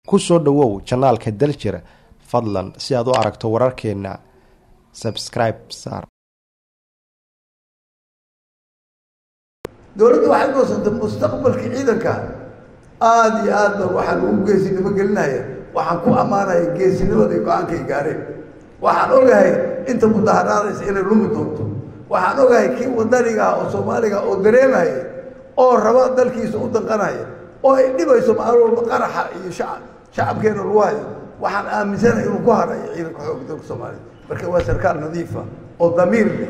ku soo dhowow janaalka daljir fadlan si aad u aragto wararkeena sabscribe saar dowladdu waxay goosantay mustaqbalka ciidanka aada iyo aad ba waxaan ugu geesinimo gelinaya waxaan ku ammaanaya geesinimaday go-aankay gaareen waxaan ogahay inta mudaharaadaysa inay lumi doonto waxaan ogahay kii wadaniga ah oo soomaaliga oo dareemaya oo raba dalkiisa u danqanaya oo ay dhibayso maalin walba qaraxa iyo shacab shacabkeena lagu hayo waxaan aaminsanahay inuu ku harayo ciidanka xoogga dalka soomaaliya marka waa sarkaal nadiifa oo damiir leh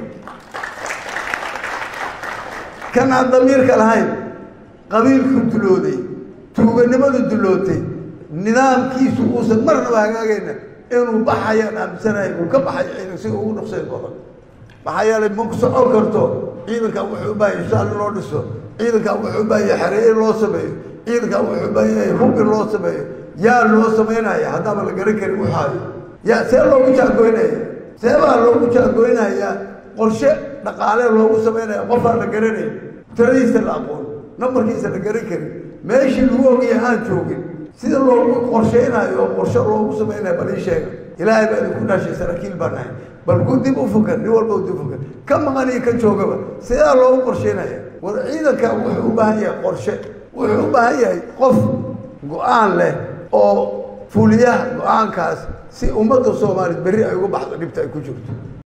kan aan damiirka lahayn qabiilku dulooday tuuganimadu dulootay nidaamkiisu uusan marnaba hagaagayna inuu baxayaan aaminsanahay uu ka baxayo ciidan sida ugu dhaqsayn badan maxaa yeelay ma ku socon karto ciidankan wuxuu u baahan yahay saal in loo dhiso ciidankan wuxuu u baahan yahay xeree in loo sameeyo ciidankan wuxuu u baahan yahay hub in loo sameeyo yaa loo samaynaya haddaaba la garan karin waxaayo yaa see loogu jaagoynaya seebaa loogu jaagoynayaa qorshe dhaqaale loogu samaynaya qofaan la garanayn tiradiisa la aqoon nambarkiisa la garan karin meeshii lagu ogaya aan joogin sida loogu qorshaynayo oo qorshe loogu samaynayo bal ii sheega ilaahay baa idinku dhashay saraakiil baan nahay bal ku dib u fukan nin walba dib fukan ka maqan iyo ka joogaba sidaa loogu qorshaynaya war ciidanka wuxuu u baahan yahay qorshe wuxuu u baahan yahay qof go-aan leh oo fuliyaha go-aankaas si ummadda soomaaliyeed berri ay uga baxdo dhibta ay ku jirto